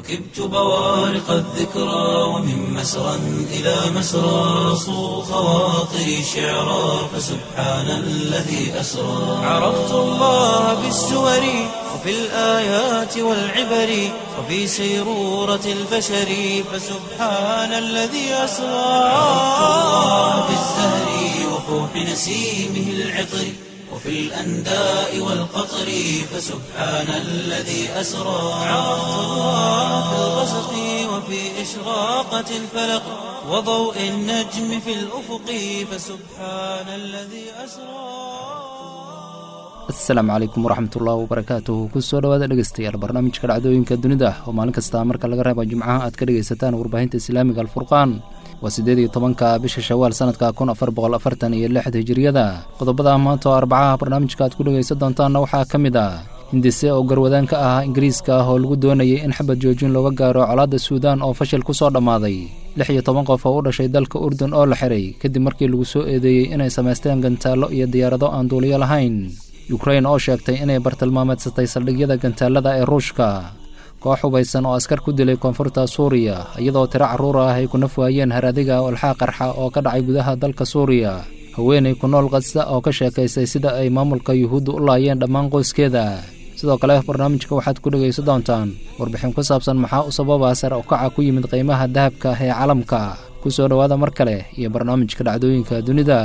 ركبت بوارق الذكرى ومن مسرى إلى مسرى صو خواطري شعرا فسبحان الذي أسرى عرفت الله بالسور وفي الآيات والعبر وفي سيرورة البشر فسبحان الذي أسرى عرفت الله بالزهر وفوح نسيمه العطر وفي الأنداء والقطر فسبحان الذي أسرى عرفت الله في الغسق وفي إشراقة الفلق وضوء النجم في الأفق فسبحان الذي أسرى asalaamu calaykum waraxmatullaahi wabarakaatuhu kusoo dhawaada dhegeystayaal barnaamijka dhacdooyinka dunida oo maalin kasta marka laga reeba jimcaha aad ka dhegaysataan warbaahinta islaamiga alfurqaan waa siddeed iyo tobanka bisha shawaal sanadka kun afar boqol afartan iyo lixda hijiriyada qodobada maanta oo arbacaha barnaamijka aad ku dhegaysan doontaanna waxaa ka mid ah hindise oo garwadaan ka ah ingiriiska ah oo lagu doonayay in xabad joojin looga gaaro colaadda suudaan oo fashil ku soo dhammaaday lix iyo toban qof oo u dhashay dalka urdun oo la xiray kadib markii lagu soo eedeeyey inay samaysteen gantaallo iyo diyaarado aan duuliyo lahayn yukrain oo sheegtay inay bartilmaameedsatay saldhigyada gantaalada ee ruushka koox hubaysan oo askar ku dilay koonfurta suuriya iyadoo tiro carruur ah ay ku naf waayeen haradiga walxaa qarxa oo ka dhacay gudaha dalka suuriya haweenay ku nool qadsa oo ka sheekaysay sida ay maamulka yuhuudda u laayeen dhammaan qoyskeeda sidoo kale barnaamijka waxaad ku dhegaysan doontaan warbixin ku saabsan maxaa u sababa sar u kaca ku yimid qiimaha dahabka ee caalamka ku soo dhowaada mar kale iyo barnaamijka dhacdooyinka dunida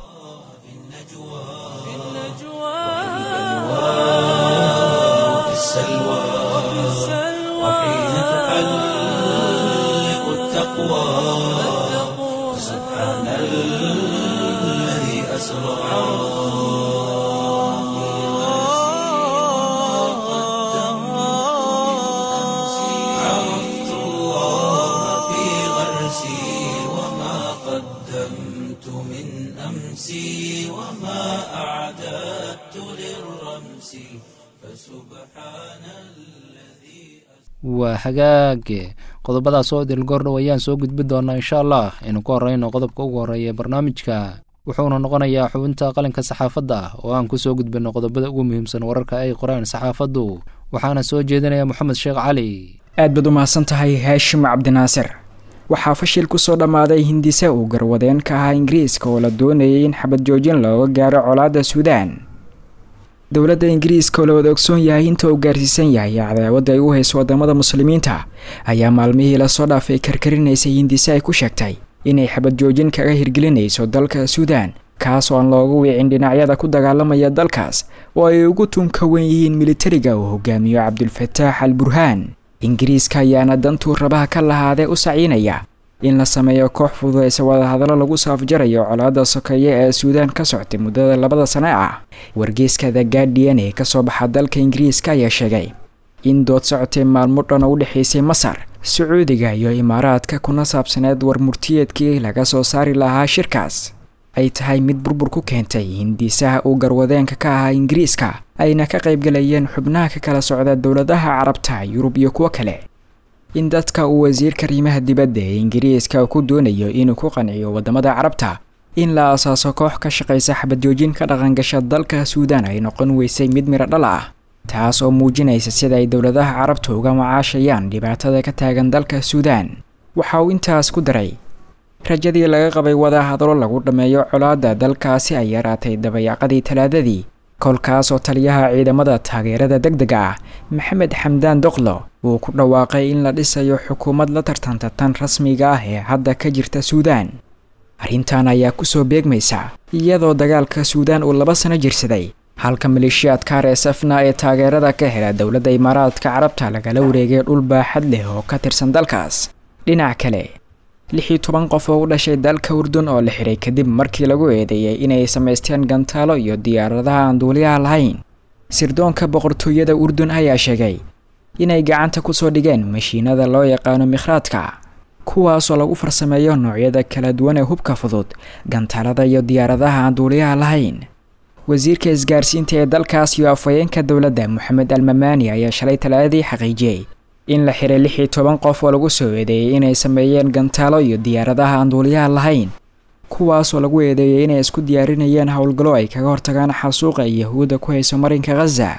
في السلوى وحين تحلق التقوى سبحان الذي أسرى عرفت الله في غرسي وما قدمت من أمسي وما أعددت للرمس فسبحان الذي waa hagaage qodobadaas oo idil goordhow ayaan soo gudbi doonaa insha allah aynu ku horeyno qodobka ugu horreeya ee barnaamijka wuxuuna noqonayaa xubinta qalinka saxaafadda oo aan ku soo gudbinno qodobada ugu muhiimsan wararka ay qoreen saxaafaddu waxaana soo jeedinaya moxamed sheekh cali aad baad u mahadsan tahay haashim cabdinaasir waxaa fashil kusoo dhammaaday hindise uu garwadeen ka ahaa ingiriiska oo la doonayay in xabad joojin looga gaaro colaadda suudaan dowladda ingiriiska oo la wada ogsoon yahay inta uu gaarsiisan yahay cadaawadda ay u hayso wadamada muslimiinta ayaa maalmihii lasoo dhaafay karkarinaysay hindise ay ku sheegtay inay xabad joojin kaga hirgelinayso dalka suudaan kaas oo aan looga wiicin dhinacyada ku dagaalamaya dalkaas oo ay ugu tunka wen yihiin militariga uu hogaamiyo cabdulfataax al burhaan ingiriiska ayaana dantuu rabaha ka lahaadee u saciinaya in la sameeyo koox fududaysa wadahadallo lagu saafjarayo colaadda sokeeye ee suudaan ka soctay muddada labada sane ah wargeyska the guardian ee kasoo baxa dalka ingiriiska ayaa sheegay in dood socotay maalmo dhan oo u dhexaysay masar sacuudiga iyo imaaraadka kuna saabsaneed war murtiyeedkii laga soo saari lahaa shirkaas ay tahay mid burbur ku keentay hindisaha uu garwadeenka ka ahaa ingiriiska ayna ka qaybgalayeen xubnaha ka kala socda dowladaha carabta yurub iyo kuwo kale in dadka uu wasiirka arrimaha dibadda ee ingiriiska ku doonayo inuu ku qanciyo wadamada carabta in la asaaso koox ka shaqaysa xabadjoojin ka dhaqangasha dalka suudaan ay noqon weysay mid miro dhal ah taas oo muujinaysa sida ay dowladaha carabta uga macaashayaan dhibaatada ka taagan dalka suudaan waxa uu intaas ku daray rajadii laga qabay wadahadalo lagu dhammeeyo colaadda dalkaasi ay yaraatay dabayaaqadii talaadadii kolkaas oo taliyaha ciidamada taageerada deg dega ah maxamed xamdaan doqlo uu ku dhawaaqay in la dhisayo xukuumad la tartanta tan rasmiga ah ee hadda ka jirta suudaan arrintan ayaa kusoo beegmaysa iyadoo dagaalka suudaan uu laba sano jirsaday halka maleeshiyaadka r s f na ee taageerada ka hela dowladda imaaraadka carabta lagala wareegay dhul baaxad leh oo ka tirsan dalkaas dhinac kale lix iyo toban qof oo u dhashay dalka urdun oo la xiray kadib markii lagu eedeeyay inay samaysteen gantaalo iyo diyaaradaha aan duuliyaha lahayn sirdoonka boqortooyada urdun ayaa sheegay inay gacanta kusoo dhigeen mashiinada loo yaqaano mikhraadka kuwaasoo lagu farsameeyo noocyada kala duwan ee hubka fudud gantaalada iyo diyaaradaha aan duuliyaha lahayn wasiirka isgaarsiinta ee dalkaas iyo afhayeenka dowladda moxamed almamaani ayaa shalay talaadadii xaqiijiyey in la xiray lix iyo toban qof oo lagu soo eedeeyey inay sameeyeen gantaalo iyo diyaaradaha aan duuliyaha lahayn kuwaasoo lagu eedeeyey inay isku diyaarinayeen howlgallo ay kaga hortagaan xasuuqa yahuudda ku hayso marinka khaza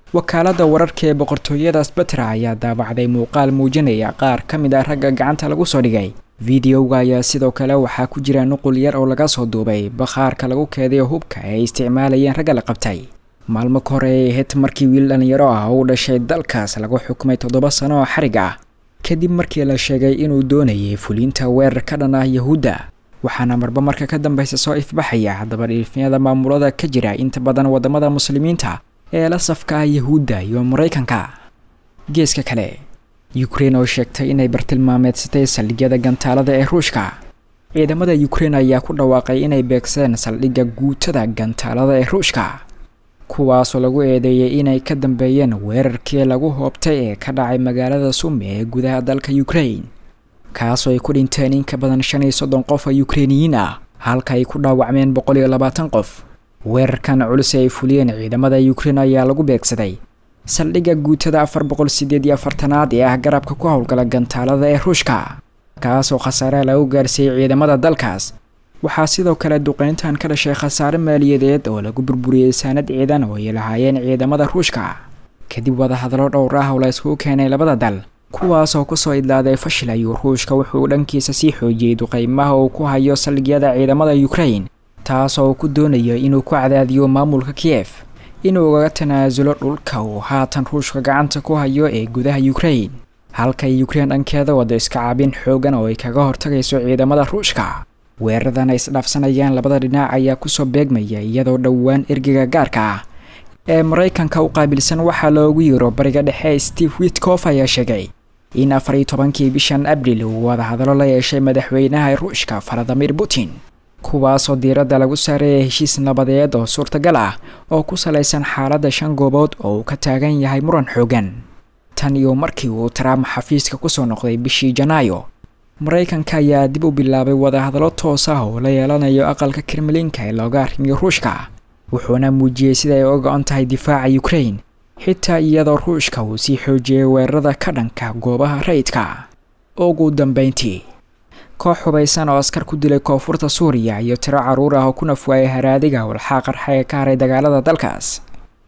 wakaaladda wararka ee boqortooyada sbatra ayaa daabacday muuqaal muujinaya qaar ka mid ah ragga gacanta lagu soo dhigay videoga ayaa sidoo kale waxaa ku jira nuqul yar oo laga soo duubay bakhaarka lagu keedayo hubka ee ay isticmaalayeen ragga la qabtay maalmo ka hore ay ahayd markii wiil dhalinyaro ah oo u dhashay dalkaas lagu xukumay toddoba sano oo xarig ah kadib markii la sheegay inuu doonayay fuliinta weerar ka dhan ah yahuudda waxaana marba marka ka dambeysa soo ifbaxaya dabadhiifyada maamulada ka jira inta badan wadamada muslimiinta ee la safka ah yahuudda iyo maraykanka geeska kale ukrein oo sheegtay inay bartilmaameedsatay saldhigyada gantaalada ee ruushka ciidamada ukrein ayaa ku dhawaaqay inay beegsadeen saldhigga guutada gantaalada ee ruushka kuwaasoo lagu eedeeyay inay ka dambeeyeen weerarkii lagu hoobtay ee ka dhacay magaalada sumi ee gudaha dalka ukrain kaasoo ay ku dhinteen in ka badan shan iyo soddon qof oo ukreiniyiin ah halka ay ku dhaawacmeen boqol iyo labaatan qof weerarkan culus ee ay fuliyeen ciidamada ukrein ayaa lagu beegsaday saldhigga guutada afar boqol sideed iyo afartanaad ee ah garabka ku howlgala gantaalada ee ruushka kaasoo khasaare lagu gaarsiiyey ciidamada dalkaas waxaa sidoo kale duqeyntan ka dhashay khasaare maaliyadeed oo lagu burburiyey saanad ciidan oo ay lahaayeen ciidamada ruushka kadib wadahadallo dhowr ah oo la iskugu keenay labada dal kuwaasoo kusoo idlaaday fashil ayuu ruushka wuxuu dhankiisa sii xoojiyey duqeymaha uu ku hayo saldhigyada ciidamada ukrain taasoo uu ku doonayo inuu ku cadaadiyo maamulka kiyef inuu ugaga tanaasulo dhulka uu haatan ruushka gacanta ku hayo ee gudaha ukrain halkay ukrein dhankeeda wada iska caabin xoogan oo ay kaga hortagayso ciidamada ruushka weeraradan ay isdhaafsanayaan labada dhinac ayaa kusoo beegmaya iyadoo dhowaan ergeyga gaarka ah ee maraykanka u qaabilsan waxaa loogu yiro bariga dhexe steve witkof ayaa sheegay in afar iyo tobankii bishan abril uu wadahadallo la yeeshay madaxweynaha ruushka valadimir putin kuwaasoo diiradda lagu saareeyay heshiis nabadeed oo suurtagal ah oo ku salaysan xaaladda shan goobood oo uu ka taagan yahay muran xoogan tan iyo markii uu trump xafiiska kusoo noqday bishii janaayo maraykanka ayaa dib u bilaabay wadahadallo toos ah oo la yeelanayo aqalka kremlinka ee looga arrimiyo ruushka wuxuuna muujiyey sida ay uga go-on tahay difaaca ukrain xitaa iyadoo ruushka uu sii xoojiyey weerarada ka dhanka goobaha rayidka ugu dambeyntii koox hubaysan oo askar ku dilay koonfurta suuriya iyo tiro caruur ah oo ku nafwaayay haraadiga walxaa qarxa ee ka haray dagaalada dalkaas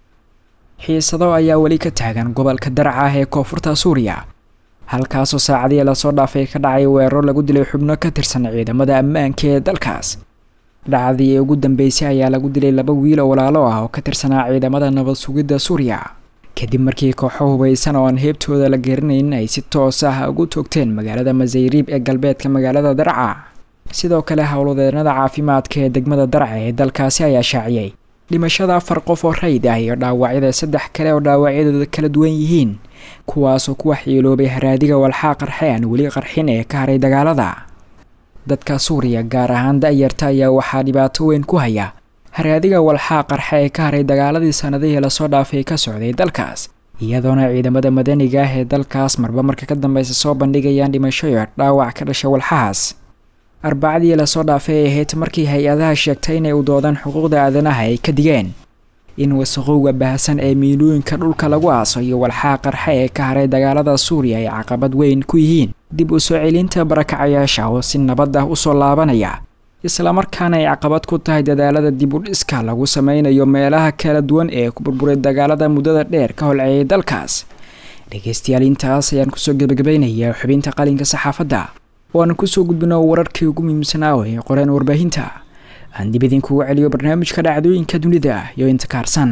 xiisado ayaa weli ka taagan gobolka darca ah ee koonfurta suuriya halkaasoo saacadihii lasoo dhaafay ka dhacay weeraro lagu dilay xubno ka tirsan ciidamada ammaanka ee dalkaas dhacdii ugu dambeysay ayaa lagu dilay laba wiil oo walaalo ah oo ka tirsanaa ciidamada nabad sugidda suuriya kadib markii kooxo hubaysan oo aan heebtooda la garanayn ay si toos ah ugu toogteen magaalada masayriib ee galbeedka magaalada darca sidoo kale howlwadeenada caafimaadka ee degmada darca ee dalkaasi ayaa shaaciyey dhimashada afar qof oo rayid ah iyo dhaawacyada saddex kale oo dhaawacyadooda kala duwan yihiin kuwaasoo ku waxyeeloobay haraadiga walxaa qarxe aan weli qarxin ee ka haray dagaalada dadka suuriya gaar ahaan da-yarta ayaa waxaa dhibaato weyn ku haya haraadiga walxaa qarxe ee ka haray dagaaladii sanadihii lasoo dhaafay ka socday dalkaas iyadoona ciidamada madaniga ah ee dalkaas marba marka ka dambeysa soo bandhigayaan dhimasho iyo dhaawac ka dhasha walxahaas arbacadii lasoo dhaafay ay ahayd markii hay-adaha sheegtay inay u doodaan xuquuqda aadanaha ay ka digeen in wasaqowga baahsan ee miilooyinka dhulka lagu aaso iyo walxaa qarxe ee ka haray dagaalada suuriya ay caqabad weyn ku yihiin dib u soo celinta barakacayaasha oo si nabad ah usoo laabanaya islamarkaana ay caqabad ku tahay dadaalada dib u dhiska lagu sameynayo meelaha kala duwan ee ku burburay dagaalada muddada dheer ka holceeyay dalkaas dhegeystayaal intaas ayaan kusoo gebagabaynayaa xubinta qalinka saxaafadda oo aan kusoo gudbino wararkii ugu muhiimsanaa oo ay qoreen warbaahinta aan dib idinkugu celiyo barnaamijka dhacdooyinka dunida iyo inta kaarsan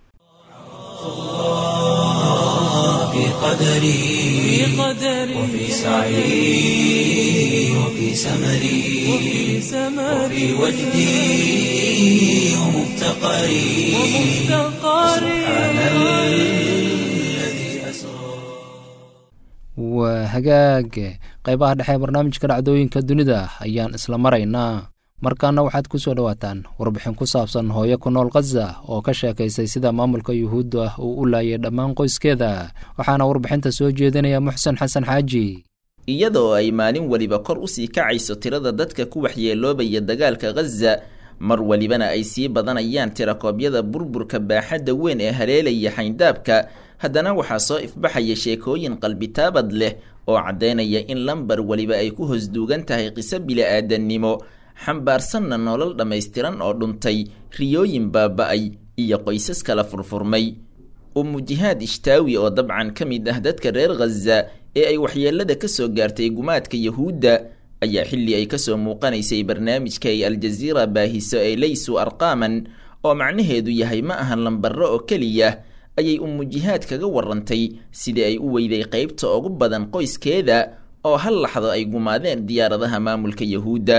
في قدري وفي سعي وفي سمري وفي وجدي ومفتقري سبحان الذي أسرى waa hagaag qeybaha dhexe ee barnaamijka dhacdooyinka dunida ayaan isla maraynaa markaana waxaad ku soo dhowaataan warbixin ku saabsan hooyo ku nool khaza oo ka sheekaysay sida maamulka yuhuudda uu u laayay dhammaan qoyskeeda waxaana warbixinta soo jeedinaya muxsen xasan xaaji iyadoo ay maalin weliba kor usii kacayso tirada dadka ku waxyeeloobaya dagaalka khaza mar welibana ay sii badanayaan tirakoobyada burburka baaxadda weyn ee haleelaya xayndaabka haddana waxaa soo ifbaxaya sheekooyin qalbitaabad leh oo caddaynaya in lambar weliba ay ku hosduugan tahay qiso bili'aadannimo xambaarsanna nolol dhammaystiran oo dhuntay riyooyin baaba'ay iyo qoysas kala furfurmay ummu jihaad ishtaawi oo dabcan ka mid ah dadka reer khaza ee ay waxyeelada ka soo gaartay gumaadka yahuudda ayaa xilli ay kasoo muuqanaysay barnaamijka ay aljaziira baahiso ee laysu arqaaman oo macnaheedu yahay ma ahan lambarro oo keliya ayay ummu jihaad kaga warantay sidii ay u weyday qaybta ugu badan qoyskeeda oo hal laxdo ay gumaadeen diyaaradaha maamulka yahuudda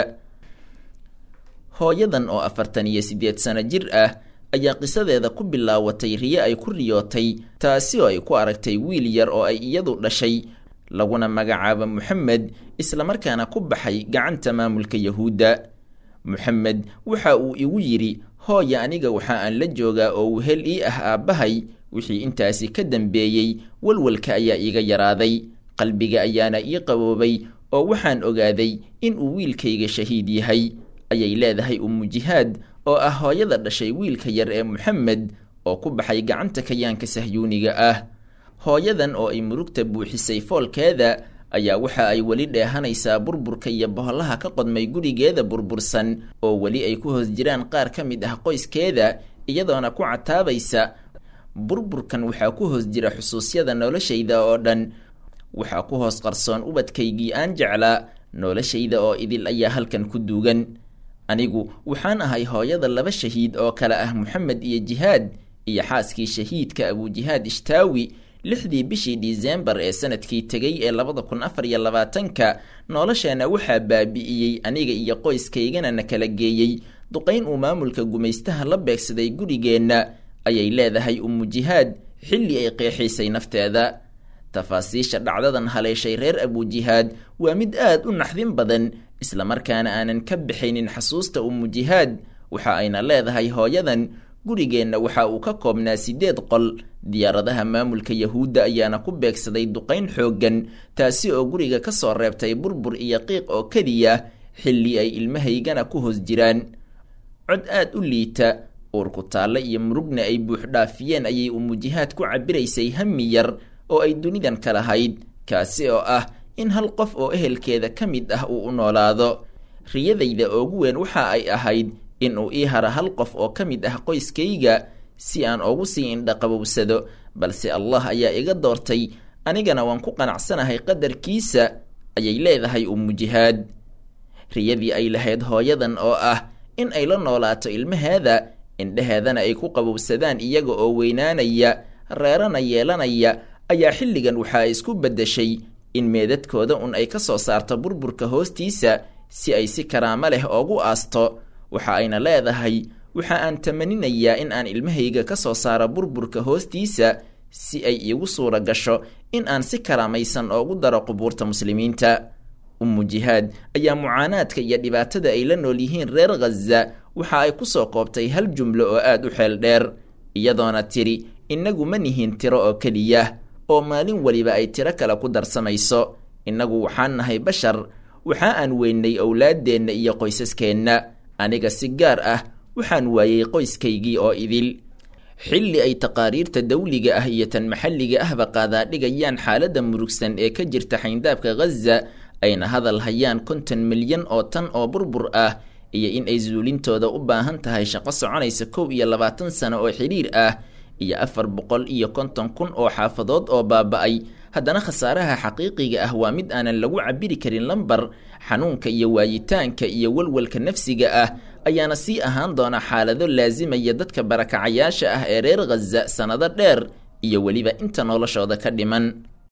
hooyadan oo afartan iyo siddeed sano jir ah ayaa qisadeeda ku bilaawatay riyo ay ku riyootay taasi oo ay ku aragtay wiil yar oo ay iyadu dhashay laguna magacaabo moxamed islamarkaana ku baxay gacanta maamulka yahuudda moxamed waxa uu igu yidhi hooya aniga waxa aan la joogaa oo wehel ii ah aabbahay wixii intaasi ka dambeeyey walwalka ayaa iiga yaraaday qalbiga ayaana ii qaboobay oo waxaan ogaaday in uu wiilkayga shahiid yahay ayay leedahay ummu jihaad oo ah hooyada dhashay wiilka yar ee moxamed oo ku baxay gacanta kayaanka sahyuuniga ah hooyadan oo ay murugta buuxisay foolkeeda ayaa waxa ay weli dheehanaysaa burburka iyo bohollaha ka qodmay gurigeeda burbursan oo weli ay ku hoos jiraan qaar ka mid ah qoyskeeda iyadoona ku cataabaysa burburkan waxaa ku hoos jira xusuusyada noloshayda oo dhan waxaa ku hoos qarsoon ubadkaygii aan jeclaa noloshayda oo idil ayaa halkan ku duugan anigu waxaan ahay hooyada laba shahiid oo kale ah moxamed iyo jihaad iyo xaaskii shahiidka abujihaad ishtaawi lixdii bishii disembar ee sanadkii tegay ee labada kun afar iyo labaatanka nolosheena waxaa baabi'iyey aniga iyo qoyskaygana na kala geeyey duqayn uu maamulka gumaystaha la beegsaday gurigeenna ayay leedahay ummu jihaad xilli ay qeexaysay nafteeda tafaasiisha dhacdadan haleeshay reer abujihaad waa mid aad u naxdin badan islamarkaana aanan ka bixaynin xasuusta ummu jihaad waxa ayna leedahay hooyadan gurigeenna waxa uu ka koobnaa siddeed qol diyaaradaha maamulka yahuudda ayaana ku beegsaday duqayn xooggan taasi oo guriga ka soo reebtay burbur iyo qiiq oo keliya xilli ay ilmahaygana ku hoos jiraan cod aad u liita uurku taalle iyo murugna ay buuxdhaafiyeen ayay ummu jihaad ku cabiraysay hami yar oo ay dunidan ka lahayd kaasi oo ah in hal qof oo ehelkeeda ka mid ah uu u noolaado riyadayda ugu weyn waxa ay ahayd in uu ii hara hal qof oo ka mid ah qoyskayga si aan ugu sii indhaqabowsado balse allah ayaa iga doortay anigana waan ku qanacsanahay qadarkiisa ayay leedahay ummu jihaad riyadii ay lahayd hooyadan oo ah in ay la noolaato ilmaheeda indhaheedana ay ku qabowsadaan iyaga oo weynaanaya reerana yeelanaya ayaa xilligan waxaa isku beddeshay in meedadkooda un ay ka soo saarto burburka hoostiisa si ay si karaamo leh oogu aasto waxa ayna leedahay waxa aan tamaninayaa in aan ilmahayga ka soo saaro burburka hoostiisa si ay iigu suura gasho in aan si karaamaysan oogu daro qubuurta muslimiinta ummu jihaad ayaa mucaanaadka iyo dhibaatada ay la nool yihiin reer khaza waxa ay ku soo koobtay hal jumlo oo aad u xeel dheer iyadoona tiri innagu ma nihiin tiro oo keliya oo maalin weliba ay tiro kale ku darsamayso innagu waxaan nahay bashar waxa aan weynay owlaaddeenna iyo qoysaskeenna aniga si gaar ah waxaan waayey qoyskaygii oo idil xilli ay taqaariirta dawliga ah iyo tan maxalliga ahba qaadaadhigayaan xaaladda murugsan ee ka jirta xayndaabka khaza ayna hadal hayaan konton milyan oo tan oo burbur ah iyo in ay suulintooda u baahan tahay shaqo soconaysa kow iyo labaatan sano oo xidhiir ah iyo afar boqol iyo konton kun oo xaafadood oo baaba-ay haddana khasaaraha xaqiiqiga ah waa mid aanan lagu cabiri karin lambar xanuunka iyo waayitaanka iyo walwalka nafsiga ah ayaana sii ahaan doona xaalado laasimaya dadka barakacayaasha ah ee reer khaza sannado dheer iyo weliba inta noloshooda ka dhiman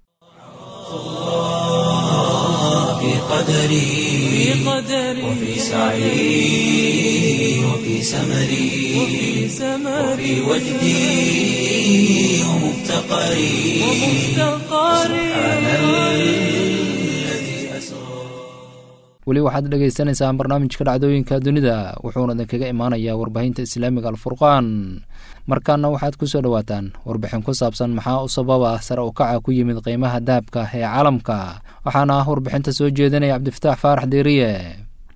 في قدري وفي سعي وفي سمري وفي وجدي ومفتقري سبحان الذي أسرى weli waxaad dhegaysaneysaan barnaamijka dhacdooyinka dunida wuxuuna idinkaga imaanayaa warbaahinta islaamiga alfurqaan markaana waxaad ku soo dhowaataan warbixin ku saabsan maxaa u sababa sare u kaca ku yimid qiimaha dahabka ee caalamka waxaana ah warbixinta soo jeedinaya cabdifataax faarax deeriye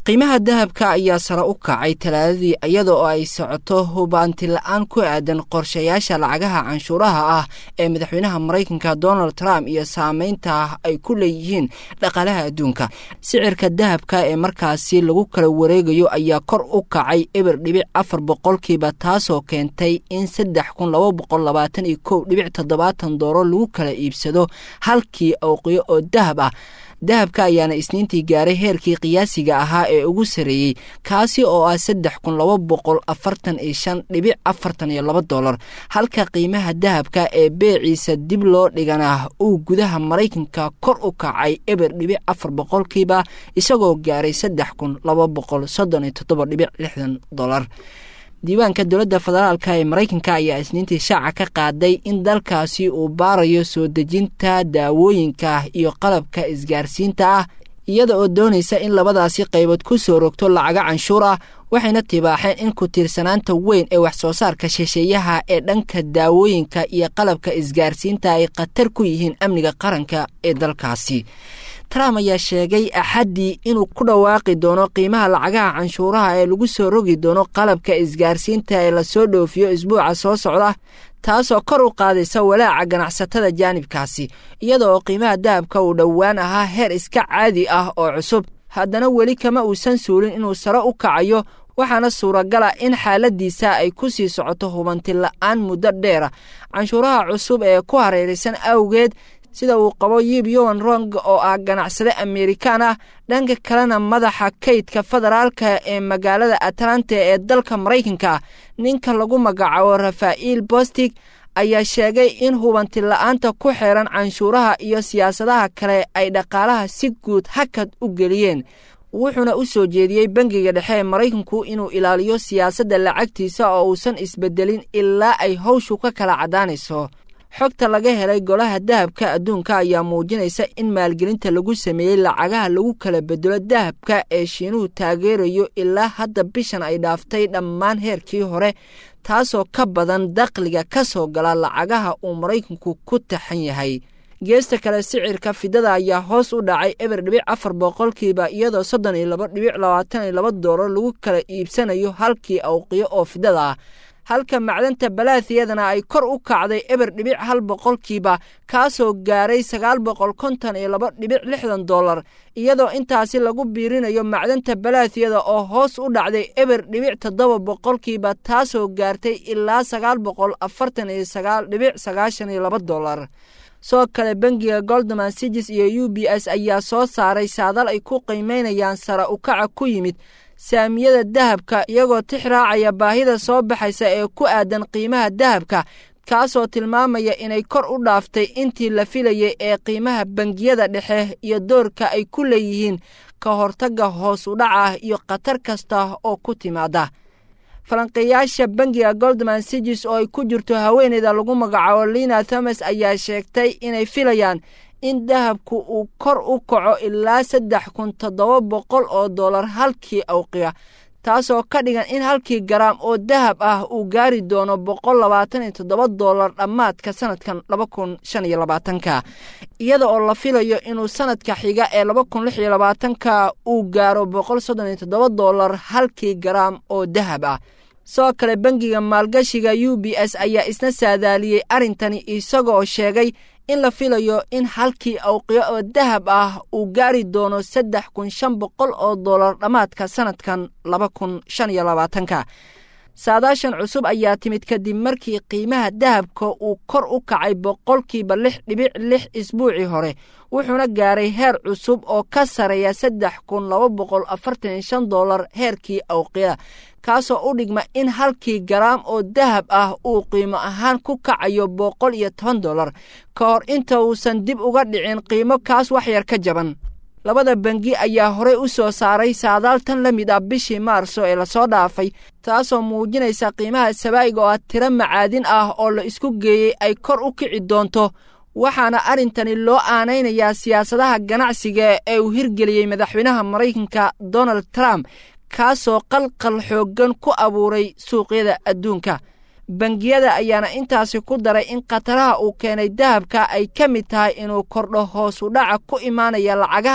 qiimaha dahabka ayaa sare u kacay talaadadii iyada oo ay socoto hubaanti la-aan ku aadan qorshayaasha lacagaha canshuuraha ah ee madaxweynaha maraykanka donald trump iyo saameynta ay ku leeyihiin dhaqaalaha adduunka sicirka dahabka ee markaasi lagu kala wareegayo ayaa kor u kacay eber dhibic afar boqolkiiba taasoo keentay in saddex kun laba boqol labaatan iyo kow dhibic toddobaatan dooro lagu kala iibsado halkii awqiyo oo dahab ah dahabka ayaana isniintii gaaray heerkii qiyaasiga ahaa ee ugu sareeyey kaasi oo ah saddex kun laba boqol afartan iyo shan dhibic afartan iyo laba dolar halka qiimaha dahabka ee beeciisa dib loo dhigana uu gudaha maraykanka kor u kacay eber dhibic afar boqolkiiba isagoo gaaray saddex kun laba boqol soddon iyo toddoba dhibic lixdan dolar diiwaanka dowladda federaalka ee maraykanka ayaa isniintii shaaca ka qaaday in dalkaasi uu baarayo soo dejinta daawooyinka iyo qalabka isgaarsiinta ah iyada oo doonaysa in labadaasi qaybood ku soo rogto lacaga canshuur ah waxayna tibaaxeen in ku tiirsanaanta weyn ee wax soo saarka shisheeyaha ee dhanka daawooyinka iyo qalabka isgaarsiinta ay khatar ku yihiin amniga qaranka ee dalkaasi trump ayaa sheegay axaddii inuu ku dhawaaqi doono qiimaha lacagaha canshuuraha ee lagu soo rogi doono qalabka isgaarsiinta ee lasoo dhoofiyo isbuuca soo socda taasoo kor u qaadaysa walaaca ganacsatada jaanibkaasi iyada oo qiimaha dahabka uu dhowaan ahaa heer iska caadi ah oo cusub haddana weli kama uusan suulin inuu sare u kacayo waxaana suuragala in xaaladiisa ay ku sii socoto hubanti la-aan muddo dheera canshuuraha cusub ee ku hareeraysan awgeed sida uu qabo yib yowan rong oo ah ganacsade amerikaan ah dhanka kalena madaxa kaydka federaalka ee magaalada atlanta ee dalka maraykanka ninka lagu magacaabo rafa'iil bostig ayaa sheegay in hubanti la-aanta ku xeeran canshuuraha iyo siyaasadaha kale ay dhaqaalaha si guud hakad u geliyeen wuxuuna u soo jeediyey bangiga dhexe ee maraykanku inuu ilaaliyo siyaasadda lacagtiisa oo uusan isbedelin ilaa ay hawshu ka kala caddaanayso xogta laga helay golaha dahabka adduunka ayaa muujinaysa in maalgelinta lagu sameeyey lacagaha lagu kala bedelo dahabka ee shiinuhu taageerayo ilaa hadda bishan ay dhaaftay dhammaan heerkii hore taasoo ka badan dakhliga ka soo gala lacagaha uu maraykanku ku taxan yahay geesta kale sicirka fidada ayaa hoos u dhacay eber dhibic afar boqolkiiba iyadoo soddon iyo laba dhibic labaatan iyo laba doolar lagu kala iibsanayo halkii awqiyo oo fidada ah halka macdanta balaathiyadana ay kor u kacday eber dhibic hal boqolkiiba kaasoo gaaray sagaal boqol konton iyo laba dhibic lixdan dollar iyadoo intaasi lagu biirinayo macdanta balaathiyada oo hoos u dhacday eber dhibic toddoba boqolkiiba taasoo gaartay ilaa sagaal boqol afartan iyo sagaal dhibic sagaashan iyo laba dollar soo kale bangiga goldman sigis iyo u b s ayaa soo saaray saadal ay ku qiimeynayaan sara ukaca ku yimid saamiyada dahabka iyagoo tix raacaya baahida soo baxaysa ee ku aadan qiimaha dahabka kaasoo tilmaamaya inay kor u dhaaftay intii la filayay ee qiimaha bangiyada dhexe iyo doorka ay ku leeyihiin ka hortagga hoos u dhaca iyo khatar kasta oo ku timaada falanqeeyaasha bangiga goldman sigis oo ay ku jirto haweeneyda lagu magacaabo lina thomas ayaa sheegtay inay filayaan in dahabku uu kor u kaco ilaa saddex kun toddoba boqol oo dollar halkii awqiya taasoo ka dhigan in halkii garaam oo dahab ah uu gaari doono boqol labaatan iyo toddoba dollar dhammaadka sanadkan laba kun shan iyo labaatanka iyada oo la filayo inuu sanadka xiga ee laba kun lix iyo labaatanka uu gaaro boqol soddon iyo toddoba dollar halkii garaam oo dahab ah sidoo kale bangiga maalgashiga u b s ayaa isna saadaaliyey arrintani isagoo sheegay in la filayo in halkii awqiyo oo dahab ah uu gaari doono saddex kun shan boqol oo dollar dhammaadka sanadkan laba kun shan iyo labaatanka saadaashan cusub ayaa timid kadib markii qiimaha dahabka uu kor u kacay boqolkiiba lix dhibic lix isbuucii hore wuxuuna gaaray heer cusub oo ka sareeya saddex kun laba boqol afartan iyo shan dollar heerkii awqiyada kaasoo u dhigma in halkii garaam oo dahab ah uu qiimo ahaan ku kacayo boqol iyo toban dollar ka hor inta uusan dib uga dhicin qiimo kaas waxyar ka jaban labada bangi ayaa horey u soo saaray saadaal tan la mid ah bishii maarso ee lasoo dhaafay taasoo muujinaysa qiimaha sabaa'iga oo ah tiro macaadin ah oo la isku geeyey ay kor u kici doonto waxaana arrintani loo aanaynayaa siyaasadaha ganacsiga ee uu hirgeliyey madaxweynaha maraykanka donald trump kaasoo qalqal xooggan ku abuuray suuqyada adduunka bangiyada ayaana intaasi ku daray in khataraha uu keenay dahabka ay ka mid tahay inuu kordho hoos u dhaca ku imaanaya lacagaha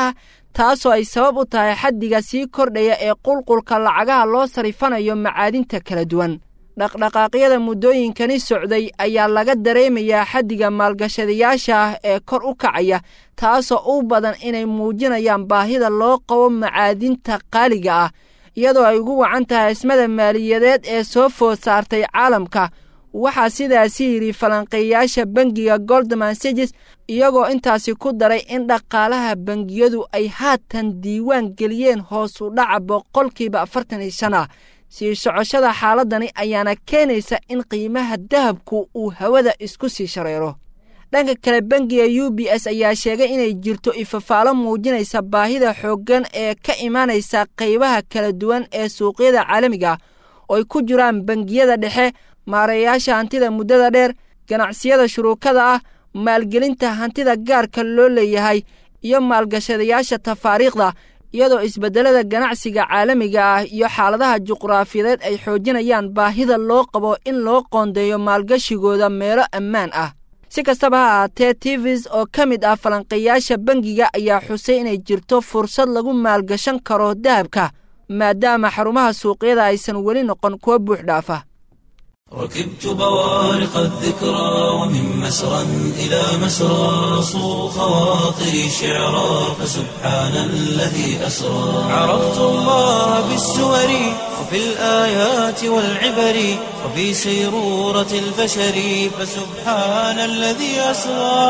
taasoo ay sabab u tahay xaddiga sii kordhaya ee qulqulka lacagaha loo sarifanayo macaadinta kala duwan dhaqdhaqaaqyada muddooyinkani socday ayaa laga dareemayaa xaddiga maalgashadayaasha ah ee kor u kacaya taasoo u badan inay muujinayaan baahida loo qabo macaadinta qaaliga ah iyadoo ay ugu wacan tahay ismada maaliyadeed ee soo food saartay caalamka waxaa sidaasi yidhi falanqeeyaasha bangiga goldman sages iyagoo intaasi ku daray in dhaqaalaha bangiyadu ay haatan diiwaan geliyeen hoos u dhaca boqolkiiba afartan iyo shan ah sii socoshada xaaladani ayaana keenaysa in qiimaha dahabku uu hawada isku sii shareero dhanka kale bangiga u b s ayaa sheegay inay jirto ifafaalo muujinaysa baahida xooggan ee ka imaanaysa qaybaha kala duwan ee suuqyada caalamiga oo ay ku jiraan bangiyada dhexe maareeyaasha hantida muddada dheer ganacsiyada shuruukada ah maalgelinta hantida gaarka loo leeyahay iyo maalgashadayaasha tafaariikhda iyadoo isbeddelada ganacsiga caalamiga ah iyo xaaladaha juqraafiyadeed ay xoojinayaan baahida loo qabo in loo qoondeeyo maalgashigooda meelo ammaan ah si kastaba ha ahaatee tivis oo ka mid ah falanqeeyaasha bangiga ayaa xusay inay jirto fursad lagu maalgashan karo dahabka maadaama xarumaha suuqyada aysan weli noqon kuwa buux dhaafa ركبت بوارق الذكرى ومن مسرى إلى مسرى صو خواطري شعرا فسبحان الذي أسرى عرفت الله بالسور وفي الآيات والعبر وفي سيرورة البشر فسبحان الذي أسرى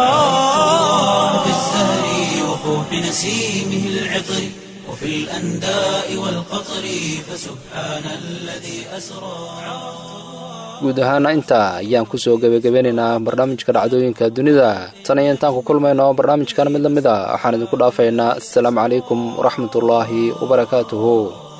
في الزهر وفوح نسيمه العطر وفي الأنداء والقطر فسبحان الذي أسرى guud ahaana intaa ayaan ku soo gebagabeynaynaa barnaamijka dhacdooyinka dunida tan iyo intaan ku kulmayno barnaamijkan mid la mid a waxaan idinku dhaafaynaa assalaamu calaykum waraxmatullaahi wabarakaatuhu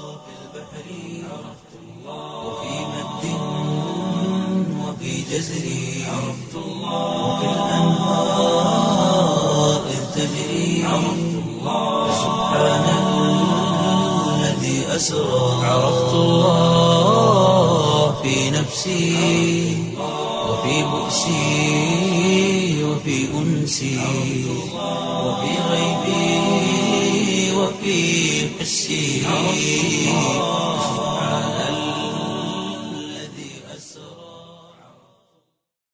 عرفت الله في نفسي وفي بؤسي وفي أنسي وفي غيبي وفي حسي